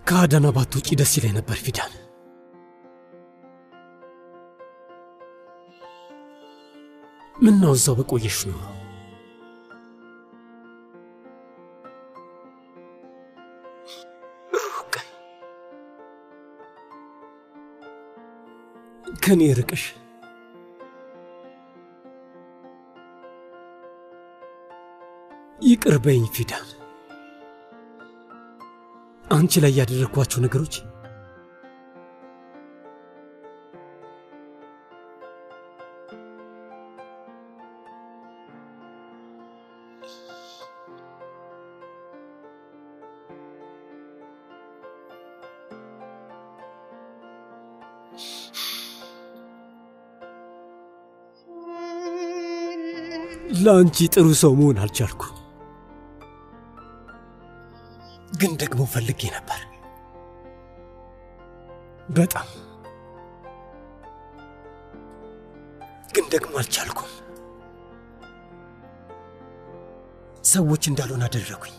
ከአዳና ባትወጪ ደስ ይለኝ ነበር ፊዳን። ምን ነው እዛው በቆየሽ ነው። ከኔ ርቅሽ ይቅር በይኝ ፊዳን። አንቺ ላይ ያደረግኳቸው ነገሮች ለአንቺ ጥሩ ሰው መሆን አልቻልኩ፣ ግን ደግሞ ፈልጌ ነበር በጣም ግን ደግሞ አልቻልኩም። ሰዎች እንዳልሆን አደረጉኝ።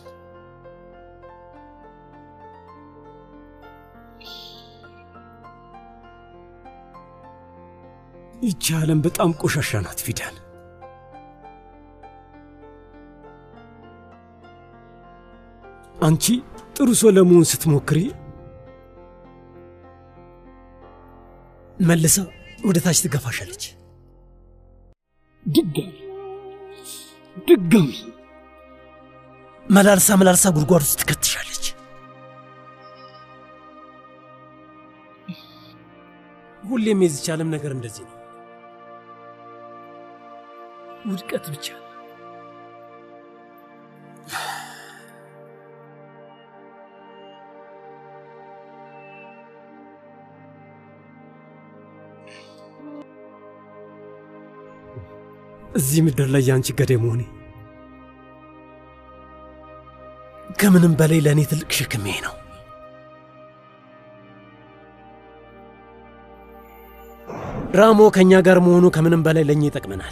ይቺ ዓለም በጣም ቆሻሻ ናት ፊዳን። አንቺ ጥሩ ሰው ለመሆን ስትሞክሪ መልሳ ወደ ታች ትገፋሻለች። ድጋሚ ድጋሚ መላልሳ መላልሳ ጉድጓድ ውስጥ ትከትሻለች። ሁሌም የዚች ዓለም ነገር እንደዚህ ነው፣ ውድቀት ብቻ። እዚህ ምድር ላይ የአንቺ ገዳይ መሆኔ ከምንም በላይ ለእኔ ትልቅ ሸክሜ ነው። ራሞ ከእኛ ጋር መሆኑ ከምንም በላይ ለእኛ ይጠቅመናል።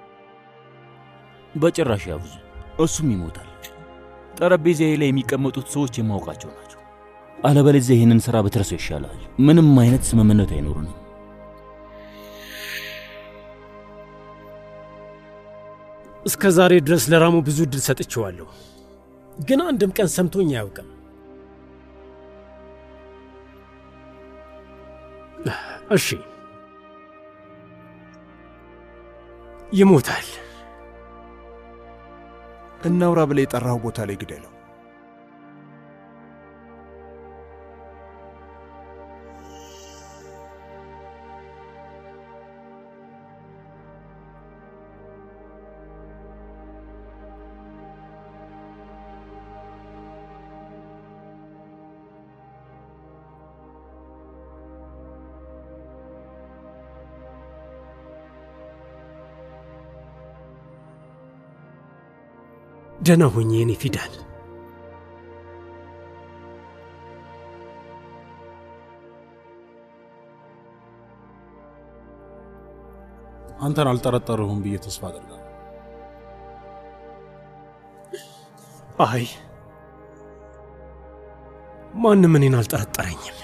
በጭራሽ ያብዙ፣ እሱም ይሞታል። ጠረጴዛዬ ላይ የሚቀመጡት ሰዎች የማውቃቸው ናቸው። አለበለዚያ ይህንን ሥራ ብትረሰው ይሻላል። ምንም አይነት ስምምነት አይኖሩንም። እስከ ዛሬ ድረስ ለራሙ ብዙ እድል ሰጥቼዋለሁ፣ ግን አንድም ቀን ሰምቶኝ አያውቅም። እሺ ይሞታል። እናውራ ብለህ የጠራው ቦታ ላይ ግደለው። ደህና ሆኜ የኔ ፊዳን። አንተን አልጠረጠርሁም ብዬ ተስፋ አደርጋለሁ። አይ ማንም እኔን አልጠረጠረኝም።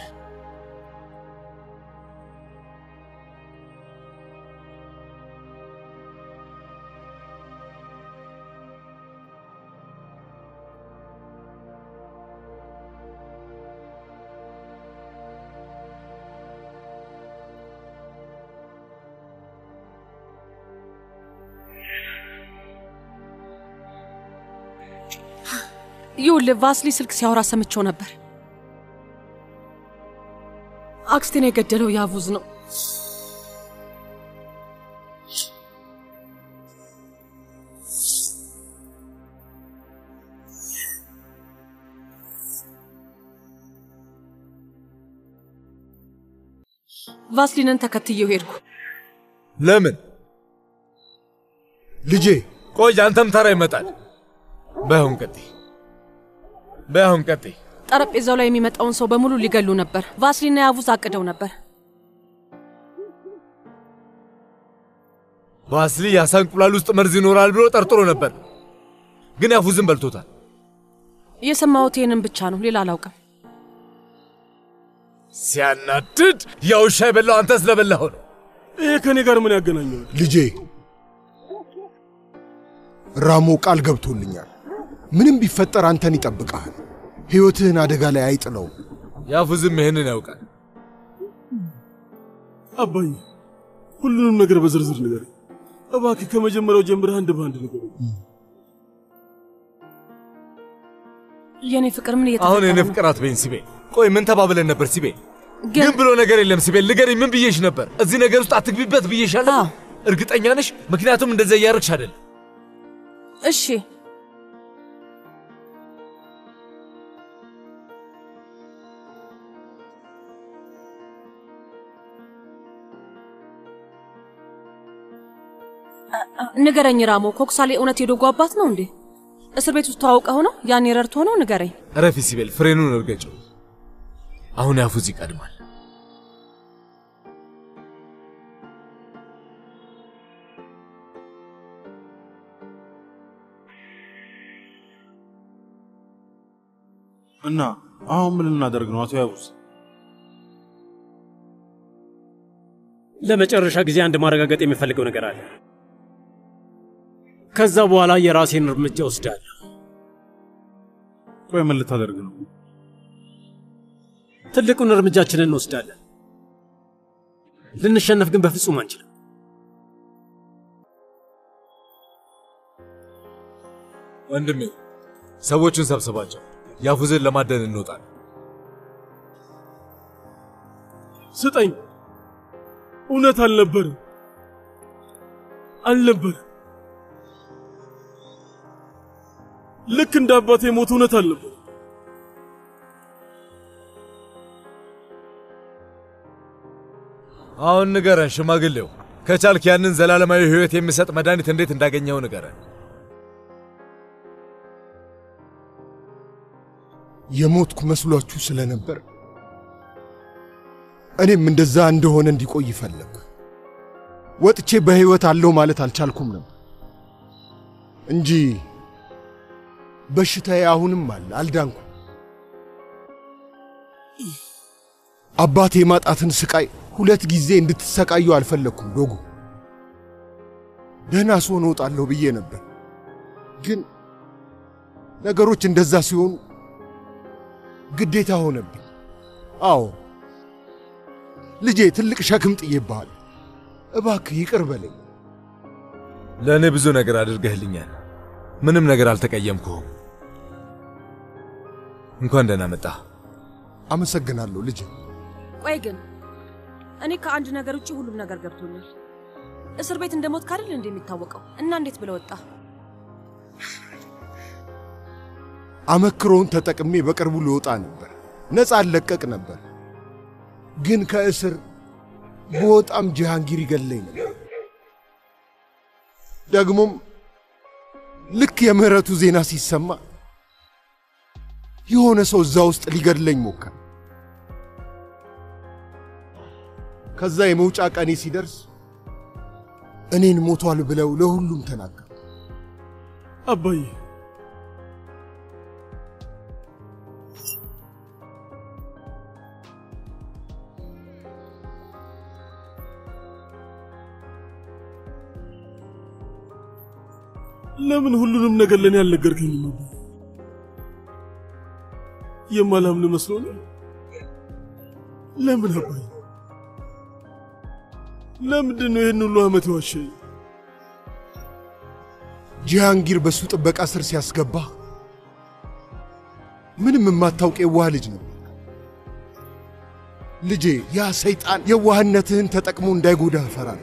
ይኸውልህ ቫስሊ ስልክ ሲያወራ ሰምቼው ነበር። አክስቴን የገደለው ያቡዝ ነው። ቫስሊንን ተከትዬው ሄድኩ። ለምን ልጄ? ቆይ አንተም ተራ ይመጣል። በአሁን ቀጥይ፣ በአሁን ቀጥይ። ጠረጴዛው ላይ የሚመጣውን ሰው በሙሉ ሊገሉ ነበር። ቫስሊና ያቡዝ አቅደው ነበር። ቫስሊ የአሳ እንቁላል ውስጥ መርዝ ይኖራል ብሎ ጠርጥሮ ነበር፣ ግን ያፉዝን በልቶታል። የሰማሁት ይህንን ብቻ ነው፣ ሌላ አላውቅም። ሲያናድድ ያ ውሻ የበላው አንተ ስለበላኸው ነው። ይሄ ከእኔ ጋር ምን ያገናኘው? ልጄ ራሞ ቃል ገብቶልኛል። ምንም ቢፈጠር አንተን ይጠብቀሃል። ሕይወትህን አደጋ ላይ አይጥለውም። ያፉዝም ይህንን ያውቃል። አባዬ ሁሉንም ነገር በዝርዝር ንገረኝ እባክህ። ከመጀመሪያው ጀምረህ አንድ በአንድ ንገረኝ። የኔ ፍቅር ምን አሁን እየተፈጠረ የኔ ነው? ፍቅር አትበይኝ ሲቤ። ቆይ ምን ተባብለን ነበር ሲቤ? ግን ግን ብሎ ነገር የለም ሲቤ። ንገረኝ፣ ምን ብዬሽ ነበር? እዚህ ነገር ውስጥ አትግቢበት ብዬሻለሁ። አዎ። እርግጠኛ ነሽ? ምክንያቱም እንደዛ እያደረግሽ አይደለም። እሺ አ- አ- ንገረኝ ራሞ፣ ኮክሳሌ እውነት የዶጎ አባት ነው እንዴ? እስር ቤት ውስጥ ተዋውቀው ነው? ያኔ ረድቶ ነው? ንገረኝ። ረፊ ሲቤል፣ ፍሬኑን እርገጨው። አሁን ያፉዝ ይቀድማል። እና አሁን ምን ልናደርግ ነው አቶ ያቡስ? ለመጨረሻ ጊዜ አንድ ማረጋገጥ የሚፈልገው ነገር አለ። ከዛ በኋላ የራሴን እርምጃ ወስዳለሁ። ቆይ ምን ልታደርግ ነው? ትልቁን እርምጃችንን እንወስዳለን። ልንሸነፍ ግን በፍጹም አንችልም። ወንድሜ ሰዎቹን ሰብስባቸው፣ ያፉዝን ለማደን እንወጣለን። ስጠኝ። እውነት አልነበረም አልነበረም። ልክ እንደ አባቴ ሞት እውነት አልነበረም። አሁን ንገረን ሽማግሌው፣ ከቻልክ ያንን ዘላለማዊ ሕይወት የሚሰጥ መድኃኒት እንዴት እንዳገኘው ንገረን። የሞትኩ መስሏችሁ ስለነበር እኔም እንደዛ እንደሆነ እንዲቆይ ፈለግኩ። ወጥቼ በሕይወት አለው ማለት አልቻልኩም ነበር እንጂ በሽታዬ አሁንም አለ፣ አልዳንኩም። አባቴ የማጣትን ስቃይ ሁለት ጊዜ እንድትሰቃዩ አልፈለግኩም። ዶጉ ደህና ስሆን እወጣለሁ ብዬ ነበር፣ ግን ነገሮች እንደዛ ሲሆኑ ግዴታ ሆነብኝ። አዎ ልጄ፣ ትልቅ ሸክም ጥዬብሃል። እባክህ ይቅር በለኝ። ለእኔ ብዙ ነገር አድርገህልኛል። ምንም ነገር አልተቀየምኩህም። እንኳን ደህና መጣህ። አመሰግናለሁ ልጄ። ቆይ ግን እኔ ከአንድ ነገር ውጭ ሁሉም ነገር ገብቶኛል። እስር ቤት እንደሞት ካደል እንደ የሚታወቀው እና እንዴት ብለ ወጣ? አመክሮውን ተጠቅሜ በቅርቡ ልወጣ ነበር፣ ነፃ አለቀቅ ነበር። ግን ከእስር በወጣም ጀሃንጊር ይገለኝ ነበር። ደግሞም ልክ የምህረቱ ዜና ሲሰማ የሆነ ሰው እዛ ውስጥ ሊገድለኝ ሞከር። ከዛ የመውጫ ቀኔ ሲደርስ እኔን ሞቷል ብለው ለሁሉም ተናገሩ። አባዬ ለምን ሁሉንም ነገር ለእኔ አልነገርከኝም? አባዬ የማላምን መስሎ ነው። ለምን አባዬ? ለምንድን ነው ይህን ሁሉ ዓመት የዋሸኝ? ጂሃንጊር በሱ ጥበቃ ስር ሲያስገባ ምንም የማታውቅ የዋህ ልጅ ነው። ልጄ ያ ሰይጣን የዋህነትህን ተጠቅሞ እንዳይጎዳ እፈራለሁ።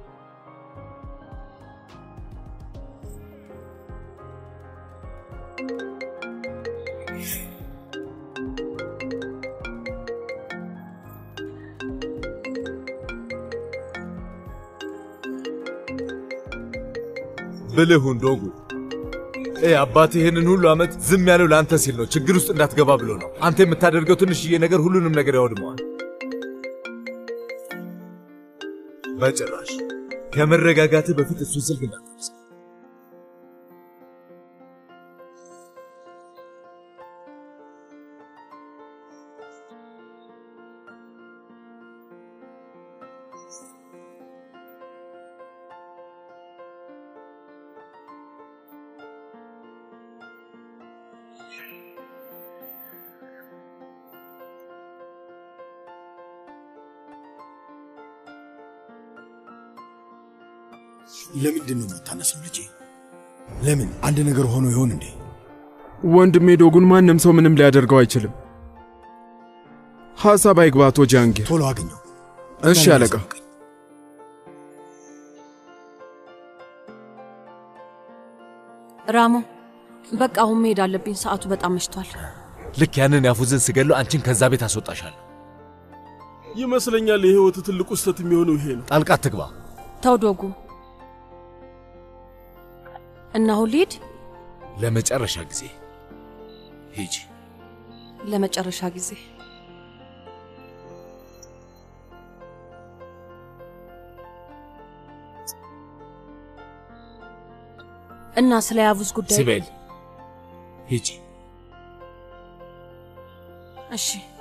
ብልሁን ዶጉ እ አባት ይህንን ሁሉ ዓመት ዝም ያለው ለአንተ ሲል ነው፣ ችግር ውስጥ እንዳትገባ ብሎ ነው። አንተ የምታደርገው ትንሽዬ ነገር ሁሉንም ነገር ያወድመዋል። በጭራሽ ከመረጋጋትህ በፊት እሱን ስልክ እንዳትነሳ። ለምንድን ነው የምታነሳው ልጄ? ለምን አንድ ነገር ሆኖ ይሆን እንዴ? ወንድሜ ዶጉን ማንም ሰው ምንም ሊያደርገው አይችልም። ሐሳብ አይግባ አቶ ጃንጊር። ቶሎ አገኘው። እሺ አለቃ። ራሞ በቃ አሁን መሄድ አለብኝ። ሰዓቱ በጣም መሽቷል። ልክ ያንን ያፉዝን ስገለው አንቺን ከዛ ቤት አስወጣሻለሁ። ይመስለኛል የህይወት ትልቁ ስህተት የሚሆነው ይሄ ነው። ጣልቃ ትግባ። ተው ዶጉ እና አሁን ልሂድ። ለመጨረሻ ጊዜ ሂጂ። ለመጨረሻ ጊዜ እና ስለ ያቡዝ ጉዳይ ሲቤል ሂጂ። እሺ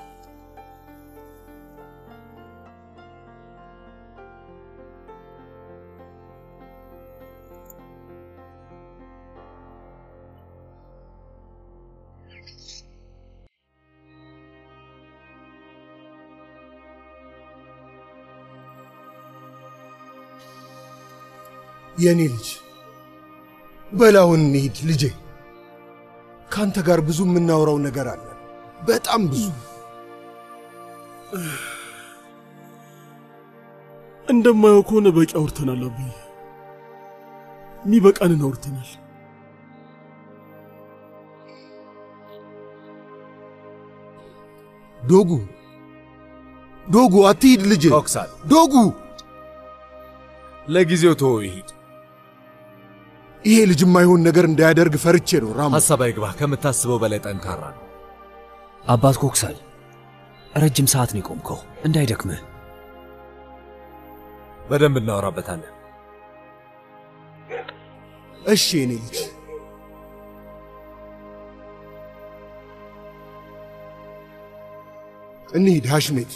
የእኔ ልጅ በላውን እንሂድ ልጄ። ከአንተ ጋር ብዙ የምናወራው ነገር አለ፣ በጣም ብዙ። እንደማየው ከሆነ በቂ አውርተናል አብዬ፣ የሚበቃንን አውርተናል። ዶጉ ዶጉ፣ አትሂድ ልጄ። ኦክሳል ዶጉ፣ ለጊዜው ተወው ይሂድ። ይሄ ልጅ የማይሆን ነገር እንዳያደርግ ፈርቼ ነው ራሞ። ሐሳብ አይግባህ። ከምታስበው በላይ ጠንካራ ነው። አባት ኮክሳል፣ ረጅም ሰዓት ነው የቆምከው፣ እንዳይደክምህ። በደንብ እናወራበታለን። እሺ የኔ ልጅ እንሂድ ሐሽሜት።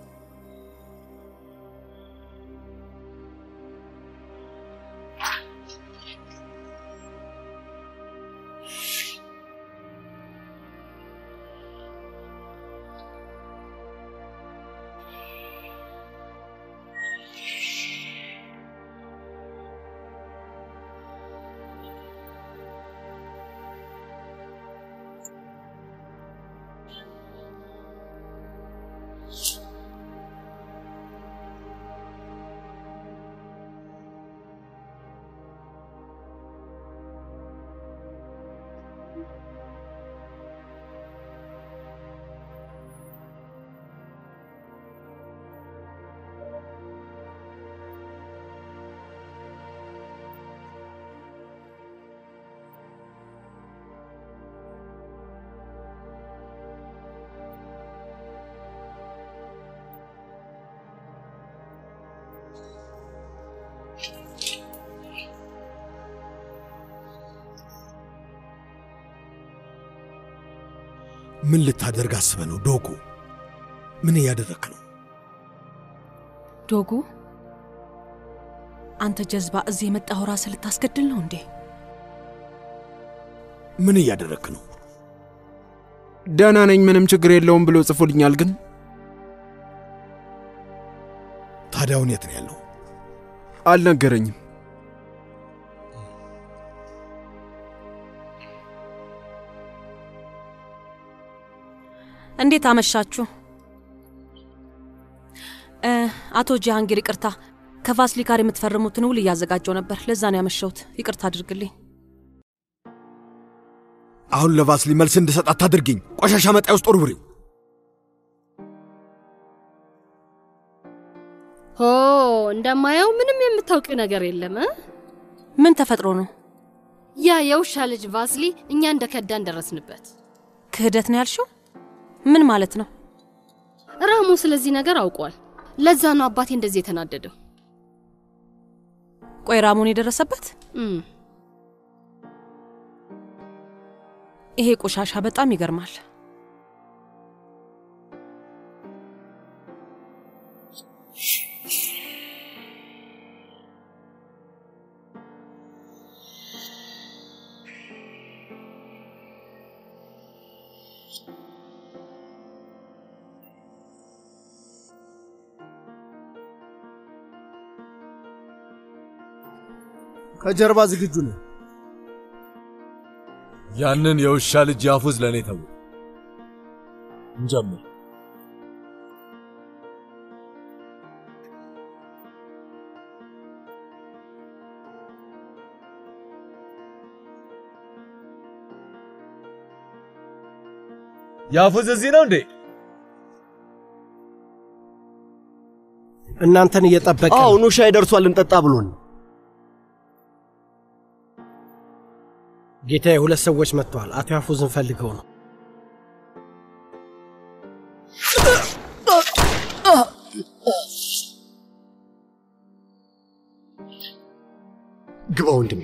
ምን ልታደርግ አስበ ነው ዶጉ? ምን እያደረክ ነው? ዶጉ አንተ ጀዝባ እዚህ የመጣኸው ራስህ ልታስገድል ነው እንዴ? ምን እያደረክ ነው? ደህና ነኝ፣ ምንም ችግር የለውም ብሎ ጽፎልኛል። ግን ታዲያውን የት ነው ያለው? አልነገረኝም። እንዴት አመሻችሁ? እ አቶ ጃሃንጊር ይቅርታ፣ ከቫስሊ ጋር የምትፈርሙትን ውል እያዘጋጀው ነበር። ለዛ ነው ያመሸሁት። ይቅርታ አድርግልኝ። አሁን ለቫስሊ መልስ እንድሰጥ አታድርጊኝ። ቆሻሻ መጣይ ውስጥ ወርውሪው። ሆ እንደማየው ምንም የምታውቂው ነገር የለም እ? ምን ተፈጥሮ ነው? ያ የውሻ ልጅ ቫስሊ እኛ እንደ ከዳን ደረስንበት። ክህደት ነው ያልሽው? ምን ማለት ነው? ራሙ ስለዚህ ነገር አውቋል። ለዛ ነው አባቴ እንደዚህ የተናደደው። ቆይ ራሙን የደረሰበት እም፣ ይሄ ቆሻሻ በጣም ይገርማል። ከጀርባ ዝግጁ ነን። ያንን የውሻ ልጅ ያፉዝ ለእኔ ተው። እንጀምር። ያፉዝ እዚህ ነው እንዴ? እናንተን እየጠበቀ አዎ፣ ኑ ሻይ ደርሷል፣ እንጠጣ ብሎን። ጌታዬ፣ ሁለት ሰዎች መጥተዋል። አቶ ያፉዝን ፈልገው ነው። ግባ ወንድሜ።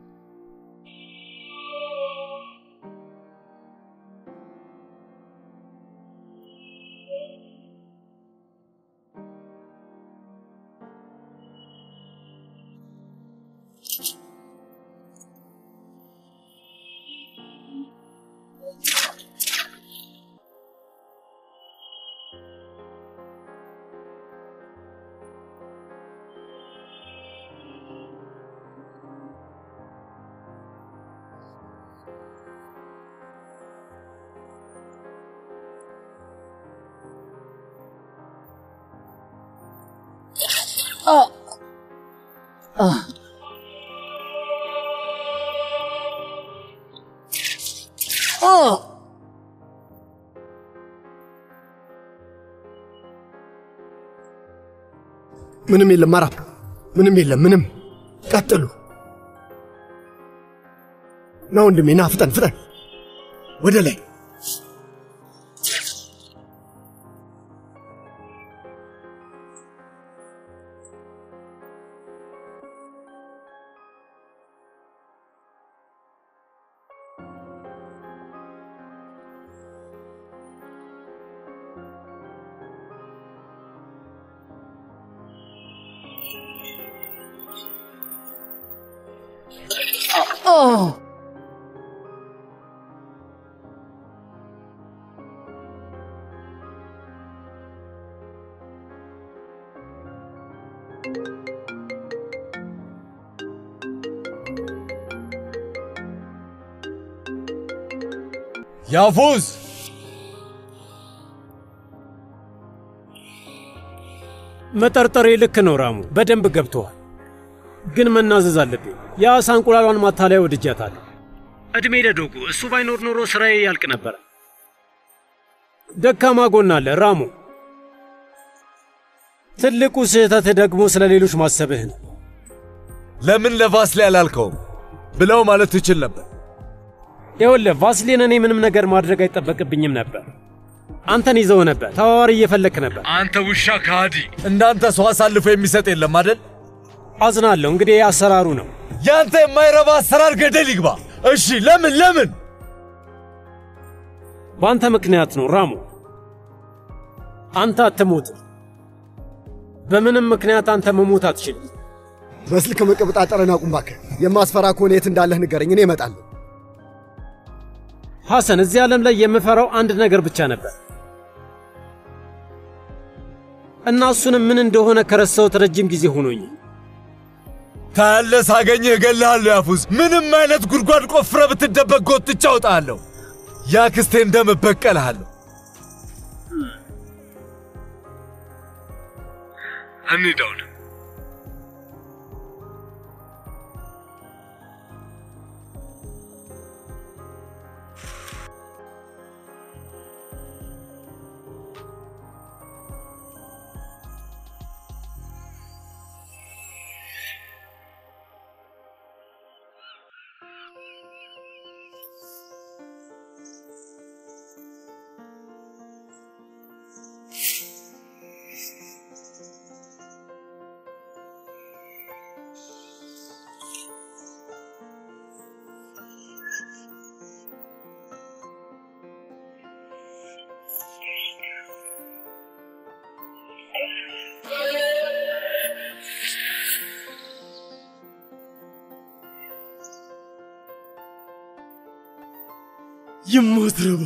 ምንም የለም ማራፕ፣ ምንም የለም። ምንም ቀጥሉ። ና ወንድሜ፣ ና ፍጠን ፍጠን፣ ወደ ላይ Oh. ያፉዝ መጠርጠሬ ልክ ነው ራሙ፣ በደንብ ገብተዋል። ግን መናዘዝ አለብኝ። የአሳ እንቁላሏን ማታለያ ወድጃታለሁ። እድሜ ለዶጉ፣ እሱ ባይኖር ኖሮ ስራዬ ያልቅ ነበረ። ደካማ ጎን አለ ራሙ። ትልቁ ስህተትህ ደግሞ ስለ ሌሎች ማሰብህ ነው። ለምን ለቫስሊ አላልከውም ብለው ማለት ትችል ነበር። ይኸውልህ ቫስሊን፣ እኔ ምንም ነገር ማድረግ አይጠበቅብኝም ነበር። አንተን ይዘው ነበር፣ ተዋዋሪ እየፈለክ ነበር። አንተ ውሻ ከሃዲ! እንዳንተ ሰው አሳልፎ የሚሰጥ የለም አደል? አዝናለሁ። እንግዲህ አሰራሩ ነው። ያንተ የማይረባ አሰራር ገደል ይግባ። እሺ፣ ለምን ለምን? በአንተ ምክንያት ነው ራሙ። አንተ አትሞትም። በምንም ምክንያት አንተ መሞት አትችልም። በስልክ መቀበጣጠርን አቁም እባክህ። የማስፈራ ከሆነ የት እንዳለህ ንገረኝ፣ እኔ እመጣለሁ። ሐሰን፣ እዚህ ዓለም ላይ የምፈራው አንድ ነገር ብቻ ነበር እና እሱንም ምን እንደሆነ ከረሳሁት ረጅም ጊዜ ሆኖኝ። ታያለህ፣ ሳገኝህ እገልሃለሁ። ያፉዝ፣ ምንም አይነት ጉድጓድ ቆፍረ ብትደበቅ ጎትቼ አውጣሃለሁ። ያክስቴ እንደም እበቀልሃለሁ። እንሂድ አሁን። የማትረባ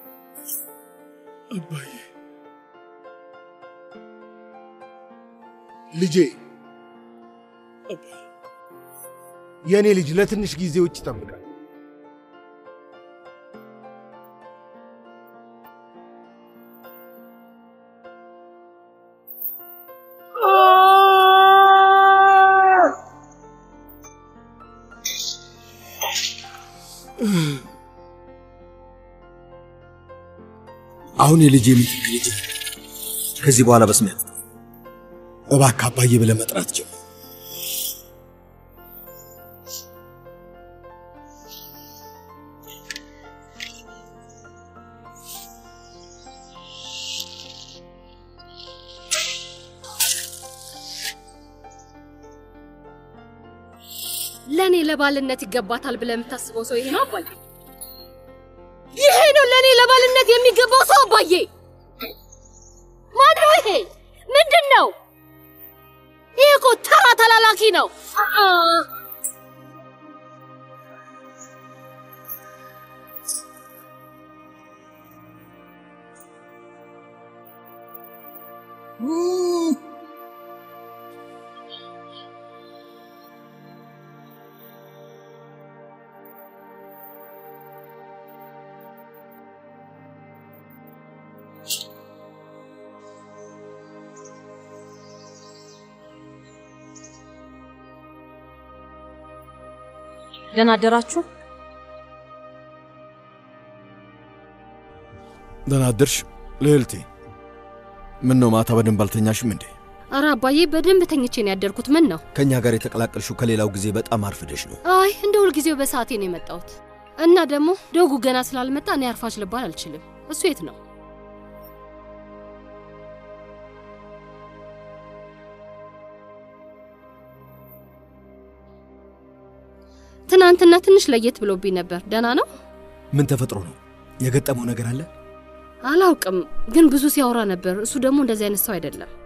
አባዬ ልጄ የእኔ ልጅ ለትንሽ ጊዜ ውጭ ይጠብቃል። አሁን የልጄ ምትክ ልጅ ከዚህ በኋላ በስሜ እባክህ አባዬ ብለህ መጥራት ጀምር። ለእኔ ለባልነት ይገባታል ብለህ የምታስበው ሰው ይሄ ነው አባዬ? ይሄ ነው ለእኔ ለባልነት የሚገባው ሰው አባዬ? ማን ነው ይሄ? ምንድን ነው ይሄ? እኮ ተራ ተላላኪ ነው። አ ደህና አደራችሁ። ደህና አደርሽ ልዕልቴ። ምን ነው ማታ በደንብ አልተኛሽም እንዴ? ኧረ አባዬ በደንብ ተኝቼ ነው ያደርኩት። ምን ነው? ከእኛ ጋር የተቀላቀልሽው ከሌላው ጊዜ በጣም አርፍደሽ ነው። አይ እንደ ሁልጊዜው በሰዓቴ ነው የመጣሁት። እና ደግሞ ደጉ ገና ስላልመጣ እኔ አርፋች ልባል አልችልም። እሱ የት ነው? ትናንትና ትንሽ ለየት ብሎብኝ ነበር። ደህና ነው? ምን ተፈጥሮ ነው? የገጠመው ነገር አለ? አላውቅም፣ ግን ብዙ ሲያወራ ነበር። እሱ ደግሞ እንደዚህ አይነት ሰው አይደለም።